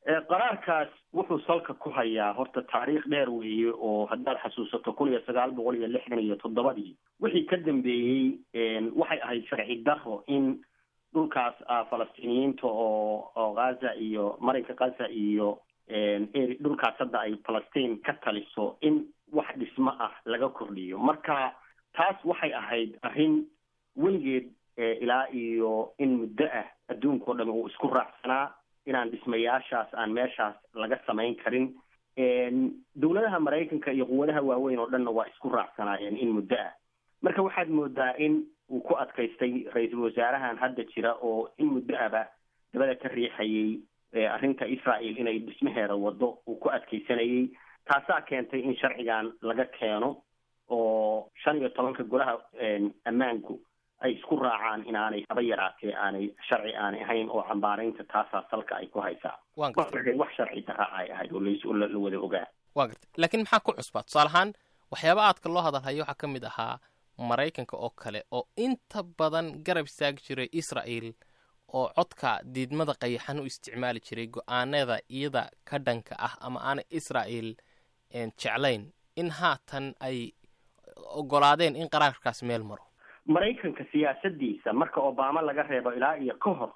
qaraarkaas wuxuu salka ku hayaa horta taariikh dheer weeye oo haddaad xasuusato kun iyo sagaal boqol iyo lixdan iyo toddobadii wixii ka dambeeyey waxay ahayd sharci daro in dhulkaas falastiiniyiinta oo oo ghaza iyo marinka ghaza iyo dhulkaas hadda ay falastiin ka taliso in wax dhismo ah laga kordhiyo marka taas waxay ahayd arrin weligeed ilaa iyo in muddo ah adduunka o dhami uu isku raacsanaa inaan dhismayaashaas aan meeshaas laga samayn karin dowladaha maraykanka iyo quwadaha waaweyn oo dhanna waa isku raacsanaayeen in muddo ah marka waxaad moodaa in uu ku adkaystay ra-iisul wasaarahan hadda jira oo in muddo aba dabada ka riixayay arrinta israel inay dhismaheeda wado uu ku adkaysanayay taasaa keentay in sharcigan laga keeno oo shan iyo tobanka golaha ammaanku ay isku raacaan inaanay haba yaraatee aanay sharci aanay ahayn oo cambaaraynta taasaa salka ay ku haysaa wax sharci daraa ay ahayd oo la wada ogaa wa garta laakiin maxaa ku cusbaa tusaale ahaan waxyaaba aadka loo hadalhayo waxaa ka mid ahaa maraykanka oo kale oo inta badan garab istaagi jiray israel oo codka diidmada qayaxan u isticmaali jiray go-aanada iyada ka dhanka ah ama aanay israel jeclayn in haatan ay ogolaadeen in qaraarkaas meel maro maraykanka siyaasadiisa marka obama laga reebo ilaa iyo ka hor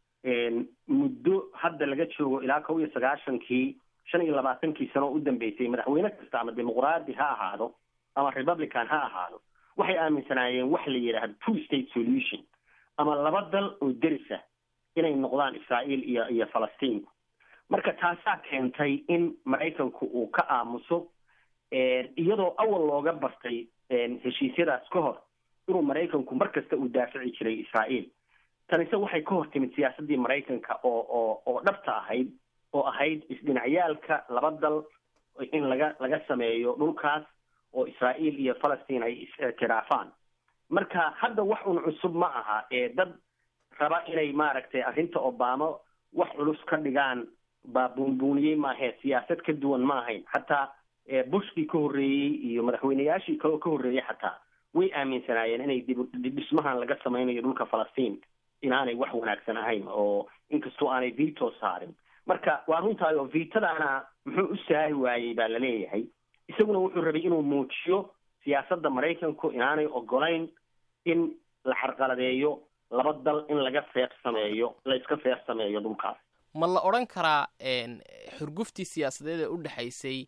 muddo hadda laga joogo ilaa kow iyo sagaashankii shan iyo labaatankii sano oo u dambeysay madaxweyne kasta ama dimuqraadi ha ahaado ama republican ha ahaado waxay aaminsanaayeen wax la yidhaahdo two state solution ama laba dal oo derisa inay noqdaan israael iyo iyo falastiinku marka taasaa keentay in maraykanku uu ka aamuso iyadoo awal looga bartay heshiisyadaas ka hor inuu maraykanku mar kasta uu daafici jiray israael tanise waxay ka hor timid siyaasaddii maraykanka oo oo oo dhabta ahayd oo ahayd isdhinacyaalka laba dal in laga laga sameeyo dhulkaas oo israael iyo falastiin ay is-ictiraafaan marka hadda wax un cusub ma aha ee dad raba inay maaragtay arrinta obama wax culus ka dhigaan baa buunbuuniyey maahee siyaasad ka duwan ma ahayn xataa bushkii ka horreeyey iyo madaxweyneyaashii kaloo ka horreeyey xataa way aaminsanaayeen inay dib dhismahan laga samaynayo dhulka falastiin inaanay wax wanaagsan ahayn oo inkastoo aanay vito saarin marka waa runtaay oo vitadaana muxuu u saari waayey baa laleeyahay isaguna wuxuu rabay inuu muujiyo siyaasadda maraykanku inaanay ogolayn in la carqaladeeyo laba dal in laga feer sameeyo la iska feer sameeyo dhulkaas ma la odhan karaa xurguftii siyaasadeed ee u dhexaysay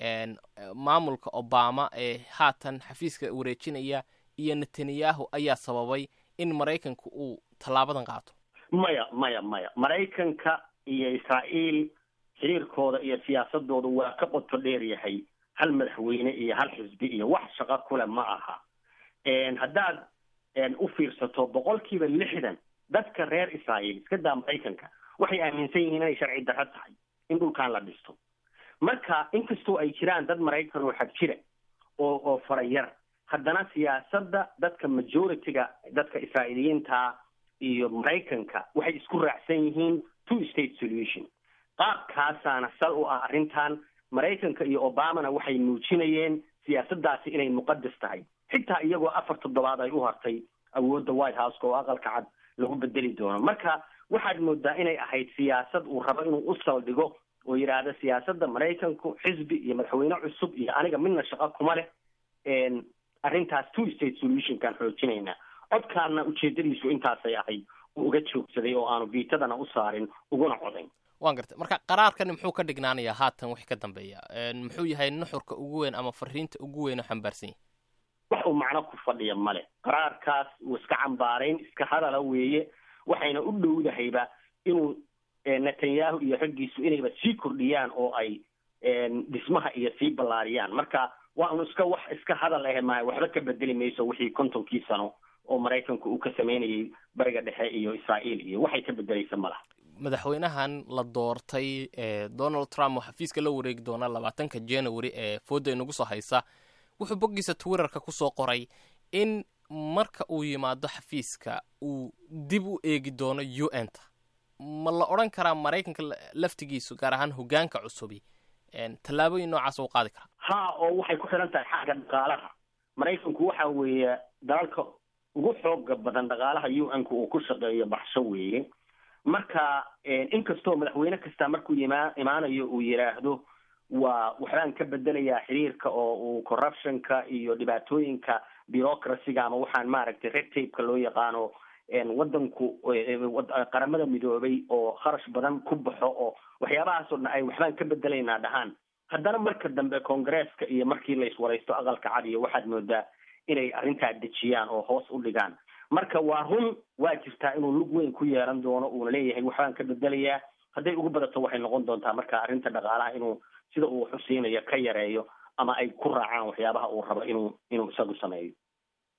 maamulka obama ee haatan xafiiska wareejinaya iyo netanyahu ayaa sababay in maraykanku uu tallaabadan qaato maya maya maya maraykanka iyo israael xiriirkooda iyo siyaasadooda waa ka qoto dheer yahay hal madaxweyne iyo hal xisbi iyo wax shaqo kule ma aha haddaad u fiirsato boqolkiiba lixdan dadka reer israael iska daa maraykanka waxay aaminsan yihiin inay sharci darro tahay in dhulkan la dhisto marka inkastoo ay jiraan dad maraykan oo xag jira oo oo farayar haddana siyaasadda dadka majority-ga dadka israa'iiliyiinta iyo maraykanka waxay isku raacsan yihiin two state solution qaabkaasaana sal u ah arrintan maraykanka iyo obamana waxay muujinayeen siyaasaddaasi inay muqadas tahay xitaa iyagoo afar toddobaad ay u hartay awoodda white houseka oo aqalka cad lagu bedeli doono marka waxaad moodaa inay ahayd siyaasad uu rabo inuu u saldhigo oo yidhaahda siyaasadda maraykanku xisbi iyo madaxweyne cusub iyo aniga midna shaqo kuma leh arrintaas two state solutionkaan xoojinaynaa codkaana ujeedadiisu intaasay ahayd uu uga joogsaday oo aanu viitadana u saarin uguna codayn waan gartay marka qaraarkani muxuu ka dhignaanayaa haatan wixii ka dambeeya muxuu yahay nuxurka ugu weyn ama fariinta ugu weyn oo xambaarsan yahay wax uu macno ku fadhiya male qaraarkaas uu iska cambaarayn iska hadala weeye waxayna u dhowdahayba inuu netanyahu iyo raggiisu inayba sii kordhiyaan oo ay dhismaha iyo sii ballaariyaan marka waa un iska wax iska hadal ahe maaha waxba ka bedeli mayso wixii kontonkii sano oo maraykanku uu ka samaynayay bariga dhexe iyo israael iyo waxay ka bedelaysa ma laha madaxweynahan la doortay donald trump oo xafiiska la wareegi doona labaatanka january ee fooda inagu soo haysa wuxuu boggiisa twitterka kusoo qoray in marka uu yimaado xafiiska uu dib u eegi doono u n ta ma la odhan karaa maraykanka laftigiisu gaar ahaan hogaanka cusubi tallaabooyin noocaas u qaadi karaa ha oo waxay ku xihan tahay xagga dhaqaalaha maraykanku waxa weeye dalalka ugu xooga badan dhaqaalaha u n-ka uu ku shaqeeyo baxsho weeye marka inkastoo madaxweyne kasta markuu ima imaanayo uu yidhaahdo waa waxbaan ka bedelayaa xiriirka oo uu corruptionka iyo dhibaatooyinka bureaucracyga ama waxaan maaragtay red tapeka loo yaqaano wadanku qaramada midoobay oo kharash badan ku baxo oo waxyaabahaasoo dhan ay waxbaan ka bedelaynaa dhahaan haddana marka dambe congresska iyo markii la iswaraysto aqalka cad iyo waxaad moodaa inay arrintaa dejiyaan oo hoos u dhigaan marka waa run waa jirtaa inuu lug weyn ku yeelan doono uuna leeyahay waxbaan ka bedelayaa hadday ugu badato waxay noqon doontaa marka arrinta dhaqaalaha inuu sida uu xusiinayo ka yareeyo ama ay ku raacaan waxyaabaha uu rabo inuu inuu isagu sameeyo